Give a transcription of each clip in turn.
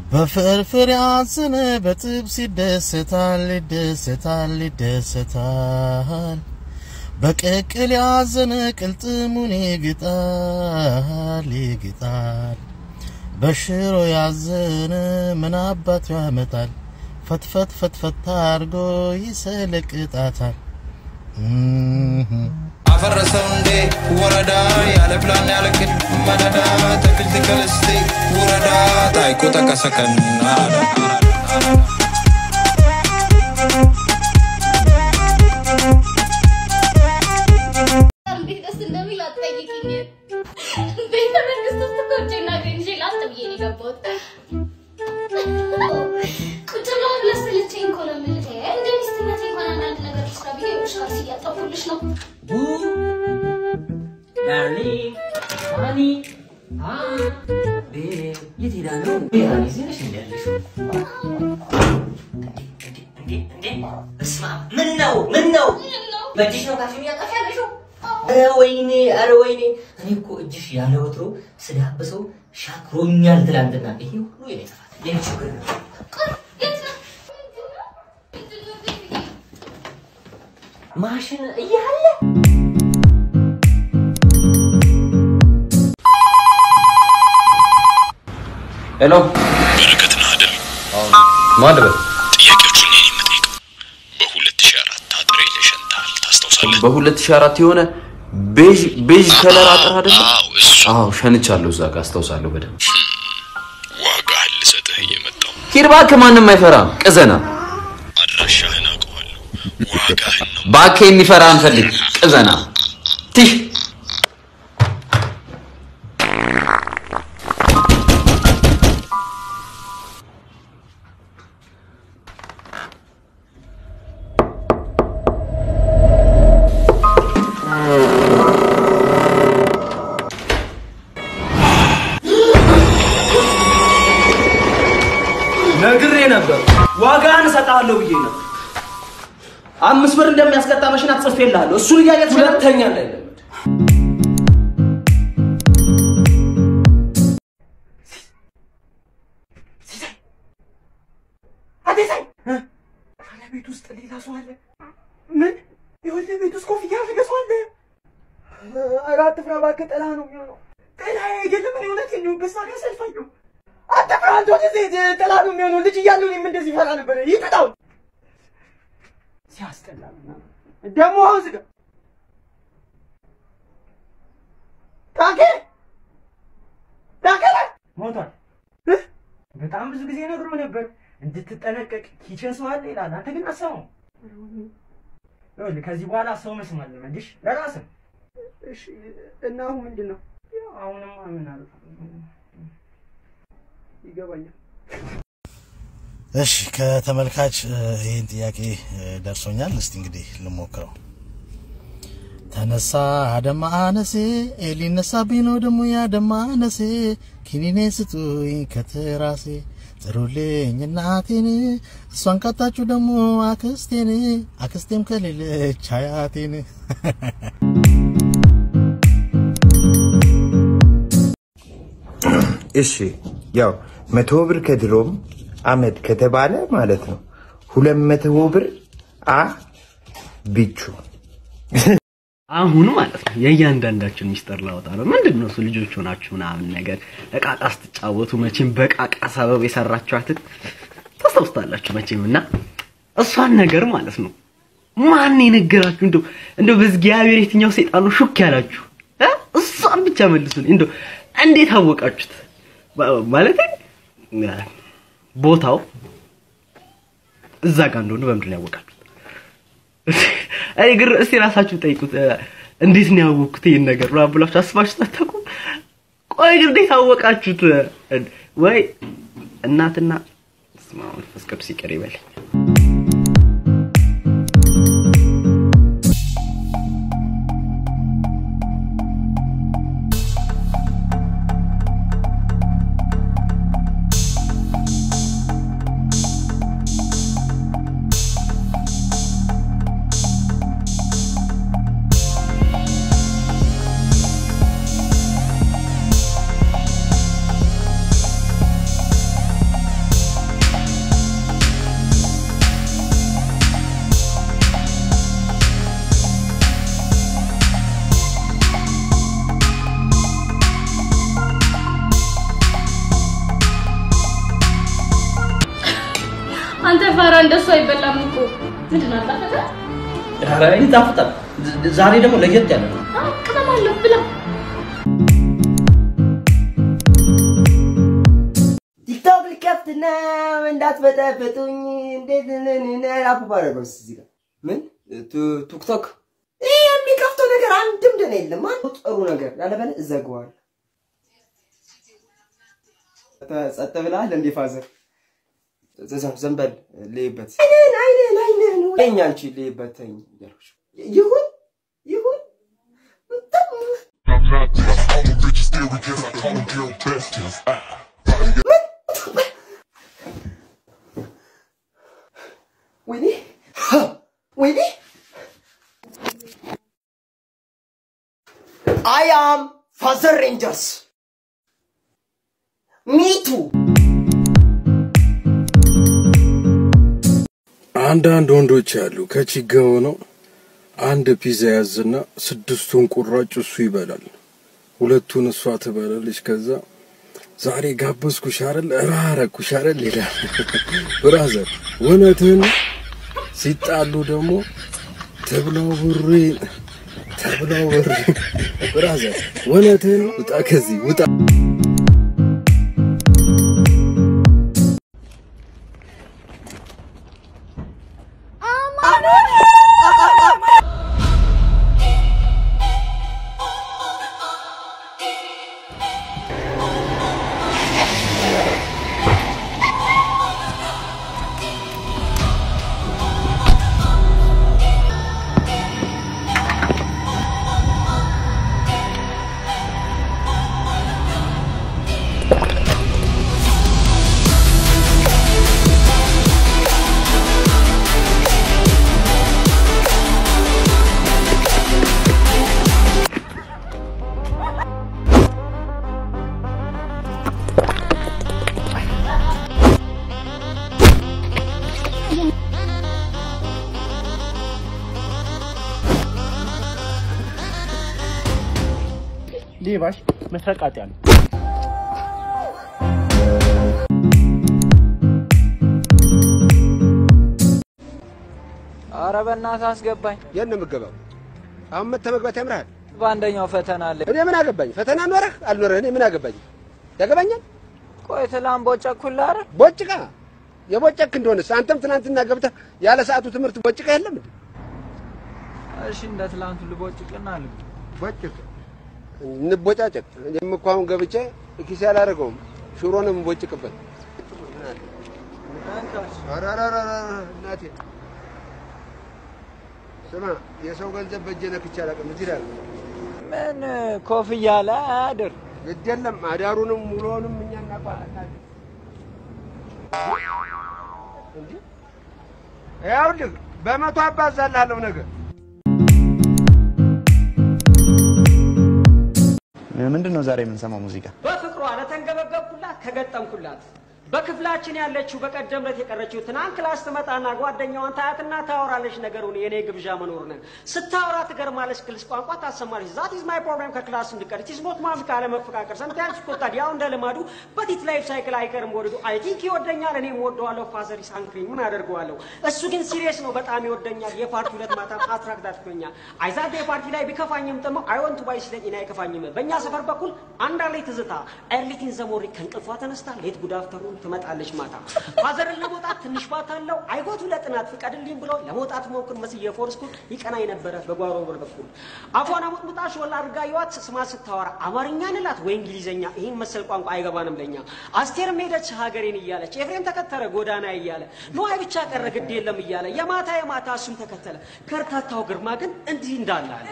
በፍርፍር ያዘነ በጥብስ ይደሰታል ይደሰታል ይደሰታል። በቅቅል ያዘነ ቅልጥሙን ይግጣል ይግጣል። በሽሮ ያዘነ ምን አባቱ ያመጣል? ፈትፈት ፈትፈት አድርጎ ይሰለቅጣታል። አፈረሰው እንዴ ወረዳ ያለ ፕላን ያለ ቅድ መደዳ ተክልት ከልስቴ ወረዳ ታይኮ ተቀሰቀን እንዴት ደስ እንደሚል አትጠይቂኝ። ቤተ መንግስት ውስጥ እኮ እጄና እግሬን ይዤ ላጥ ብዬ ነው የገባሁት። ቁጭ ብለው ለሰለቸኝ እኮ ነው የምልህ። እንደ ሚስትነቴ እንኳን አንዳንድ ነገር ልስራ ብዬ ውሽካስ እያጠፉልሽ ነው። ዳርሊንግ ሃኒ የት ሄዳ ነው? ሃኒ እዚህ ነሽ እንደ ያለሽው? እስማ ምን ነው ምን ነው? በእጅሽ ነው ካሽን እያጠፋ ያለሽው? ኧረ ወይኔ ኧረ ወይኔ እኔ እኮ እጅሽ ያለ ወትሮ ስዳብሰው ሻክሮኛል ትላንትና። ይሄ ሁሉ የኔ ጥፋት የኔ ችግር ነው። ማሽን እያለ ሄሎ በረከት ነህ አይደል? ማን ልበል? ጥያቄዎቹን እኔ ነኝ የምጠይቀው። በ2004 አጥሬ ለሸንታል ታስታውሳለህ? በ2004 የሆነ ቤዥ ቤዥ ከለር አጥር አይደለ? አዎ እሱ አዎ ሸንቻለሁ፣ እዛ ጋር አስታውሳለሁ በደንብ። ዋጋህን ልሰጥህ እየመጣሁ ሂድ እባክህ፣ ማንም አይፈራም። ቅዘና አድራሻህን አውቀዋለሁ። ዋጋህን ነው እባክህ፣ የሚፈራ አንፈልግ። ቅዘና ትሽ ነግሬ ነበር። ዋጋህን እሰጥሃለሁ ብዬ ነበር። አምስት ብር እንደሚያስቀጣ መሽን ጽፌልሃለሁ። እሱን እያየት ሁለተኛ እንዳይለመድ። አዴሳይ ቤት ውስጥ ሌላ ሰው አለ። ምን? የወለ ቤት ውስጥ ኮፍያ ያደረገ ሰው አለ። ኧረ አትፍራ እባክህ፣ ጥላ ነው የሚሆነው። ጥላ አይደለም፣ እኔ እውነቴን ነው። በሳ ጋር ሰልፋየሁ አትፍራ አንተ ወደዚህ ጥላ ነው የሚሆነው። ልጅ እያለሁ እኔም እንደዚህ ፈራ ነበር። ይቅጣው ሲያስጠላ ምናምን። ደግሞ አሁን ዝጋ ታኬ ታኬ ሞቷል። እህ? በጣም ብዙ ጊዜ ነግሮ ነበር እንድትጠነቀቅ ኪችን ሰው አለ ይላል። አንተ ግን አሰማው። ይኸውልህ ከዚህ በኋላ ሰው መስማት ልመድሽ ለራስህ። እሺ እና አሁን ምንድን ነው? ያው አሁንማ ምን አለ ይገባኛል። እሺ ከተመልካች እ፣ ይህን ጥያቄ እ፣ ደርሶኛል። እስቲ እንግዲህ ልሞክረው። ተነሳ አደማ አነሴ ሊነሳብኝ ነው ደግሞ ያደማ አነሴ ኪኒኔ ስጡኝ ከትራሴ ጥሩልኝ እናቴን እሷን ካጣችሁ ደግሞ አክስቴን አክስቴም ከሌለች አያቴን እሺ ያው መቶ ብር ከድሮም አመድ ከተባለ ማለት ነው ሁለት መቶ ብር አ ቢቹ አሁን ማለት ነው የእያንዳንዳችን ሚስጥር ላወጣ ነው። ምንድን ነው እሱ ልጆች ሆናችሁ ምናምን ነገር እቃቃ ስትጫወቱ መቼም በቃቃ ሰበብ የሰራችኋትን ታስታውስታላችሁ መቼም እና እሷን ነገር ማለት ነው ማን የነገራችሁ? እንደው እንደው በእግዚአብሔር የትኛው ሰይጣን ነው ሹክ ያላችሁ? እ? እሷን ብቻ መልሱልኝ። እንደው እንዴት አወቃችሁት? ማለት ቦታው እዛ ጋር እንደሆነ በምንድን ነው ያወቃችሁት? እኔ ግን እስቲ ራሳችሁ ጠይቁት። እ፣ እንዴት ነው ያወቅኩት ይህን ነገር ምናምን ብላችሁ አስባችሁ አታውቁም? ቆይ ግን እንዴት አወቃችሁት? እ፣ ወይ እናትና በስመ አብ መንፈስ ቅዱስ ይቅር ይበለኝ። አንተ ፋራ እንደሱ አይበላም እኮ ምንድን ነው አጣፈጠ? ኧረ ይጣፍጣል። ዝ- ዛሬ ደግሞ ለየት ያለ ነው። አዎ ቅመም አለው ብላ። ቲክቶክ ልከፍት ነው እንዳትበጠበጡኝ። እንዴት አባባረገው እዚህ ጋር ምን ቱ- ቲክቶክ ይህ የሚከፍተው ነገር አንድም ደህና የለም። አንዱ ጥሩ ነገር ያለበለ እዘግዋለሁ። ጸጥ- ጸጥ ብለሃል እንዴ ፋዘር? ዘ- ዘንበል ልይበት አይነን አይነን አይነን ወይኛ አንቺ ልይበት ተኝ እያልኩሽ ይሁን ይሁን ወይኔ ወይኔ አይ አም ፋዘር ሬንጀርስ ሚቱ አንዳንድ ወንዶች አሉ ከቺጋ ሆነው አንድ ፒዛ ያዝና ስድስቱን ቁራጭ እሱ ይበላል፣ ሁለቱን እሷ ትበላለች። ከዛ ዛሬ ጋበዝኩሽ አይደል እራረኩሽ አይደል ይላል። ብራዘር እውነትህን ነው? ሲጣሉ ደግሞ ተብላው ብሬ ተብላው ብሬ ብራዘር እውነትህን ነው? ውጣ ከዚህ ውጣ። ሌባሽ መስረቃጢያ ነው። አረ በእናትህ አስገባኝ። የት ነው የምገባው? አሁን መተህ መግባት ያምርሃል? በአንደኛው ፈተና አለ። እኔ ምን አገባኝ? ፈተና ኖረህ አልኖረህ እኔ ምን አገባኝ? ያገባኛል? ቆይ ትላንት ቦጨኩልህ አይደል? ቦጭቃ የቦጨክ እንደሆነስ አንተም ትናንትና ገብተህ ያለ ሰዓቱ ትምህርት ቦጭቃ የለም እንዴ? እሺ እንደ ትላንቱ ልቦጭቅና ልብ ቦጭቅ እንቦጫጨቅ። እኔም እኮ አሁን ገብቼ ኪሴ አላደርገውም ሽሮ ነው የምቦጭቅበት። ኧረ ኧረ ኧረ ኧረ እናቴ ስማ፣ የሰው ገንዘብ በእጄ ነክቼ አላውቅም። እዚህ ላይ ምን ኮፍያ ላይ አያድር። ግድ የለም አዳሩንም ውሎንም እኛ እናውቃለን። እንዴ ይኸውልህ በመቶ አባዛልሃለሁ ነገር ምንድን ነው ዛሬ የምንሰማው ሙዚቃ? በፍቅሯ ለተንገበገብኩላት ከገጠምኩላት በክፍላችን ያለችው በቀደም ዕለት የቀረችው ትናንት ክላስ ትመጣና ጓደኛዋን ታያትና ታወራለች ነገሩን የኔ ግብዣ መኖሩን ስታወራ ትገርማለች። ክልስ ቋንቋ ታሰማለች። ዛት ኢዝ ማይ ፕሮብሌም ከክላስ እንድቀር ኢትስ ኖት ማፊክ አለመፈቃቀር ሰምታይምስ ይቆጣል። ያው እንደ ልማዱ በቲት ላይፍ ሳይክል አይቀርም ወልዱ አይ ቲንክ ይወደኛል፣ እኔም ወደዋለሁ። ፋዘር ኢስ አንክሪ ምን አደርገዋለሁ? እሱ ግን ሲሪየስ ነው፣ በጣም ይወደኛል። የፓርቲ ሁለት ማታ አትራክት አድርጎኛል። አይዛት የፓርቲ ላይ ቢከፋኝም ጥሞ አይ ወንት ባይ ሲለኝ እኔ አይከፋኝም። በእኛ ሰፈር በኩል አንድ አለኝ ትዝታ ኤርሊቲን ዘሞሪ ከእንቅልፏ ተነስታ ሌት ጉድ አፍተሩን ትመጣለች ማታ ፋዘርን ለመውጣት ትንሽ ባት አለው አይጎቱ ለጥናት ፍቀድልኝ ብሎ ለመውጣት ሞክር መስዬ ፎርስኩል ይቀናኝ ነበረ በጓሮ በር በኩል አፏን አሙጥሙጣ ሾላ አድርጋ ይዋት ስማ ስታወራ አማርኛ ንላት ወይ እንግሊዘኛ ይህን መሰል ቋንቋ አይገባንም ለኛ አስቴርም ሄደች ሀገሬን እያለች ኤፍሬም ተከተለ ጎዳና እያለ ነዋይ ብቻ ቀረ ግድ የለም እያለ የማታ የማታ እሱም ተከተለ ከርታታው ግርማ ግን እንዲህ እንዳለ አለ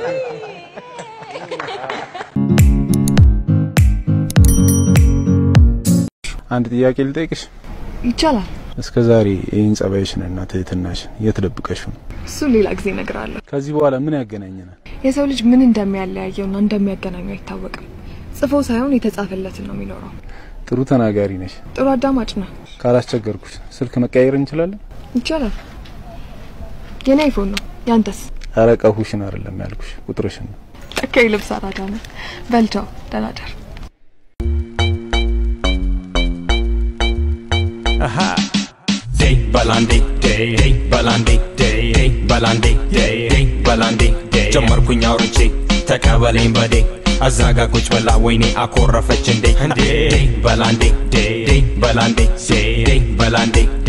አንድ ጥያቄ ልጠይቅሽ። ይቻላል። እስከ ዛሬ ይህን ጸባይሽንና ትህትናሽን የት ደብቀሽው ነው? እሱን ሌላ ጊዜ እነግርሃለሁ። ከዚህ በኋላ ምን ያገናኘናል? የሰው ልጅ ምን እንደሚያለያየውና እንደሚያገናኘው አይታወቅም። ጽፎ ሳይሆን የተጻፈለትን ነው የሚኖረው። ጥሩ ተናጋሪ ነሽ። ጥሩ አዳማጭ ነው። ካላስቸገርኩሽ ስልክ መቀያየር እንችላለን? ይቻላል። የኔ አይፎን ነው። ያንተስ? ኧረ ቀሁሽን አይደለም ያልኩሽ ቁጥርሽን ነው። ለካ የልብስ አራዳ ነው። በልቻው ደህና ደር። Aha. They በላንዴ ዴይ በላንዴ ዴይ በላንዴ ዴይ በላንዴ ጀመርኩኝ አውርቼ ተቀበለኝ በዴ አዛጋ ቁጭ ብላ ወይኔ አኮረፈች እንዴ እንዴ በላንዴ ዴይ በላንዴ ዴይ በላንዴ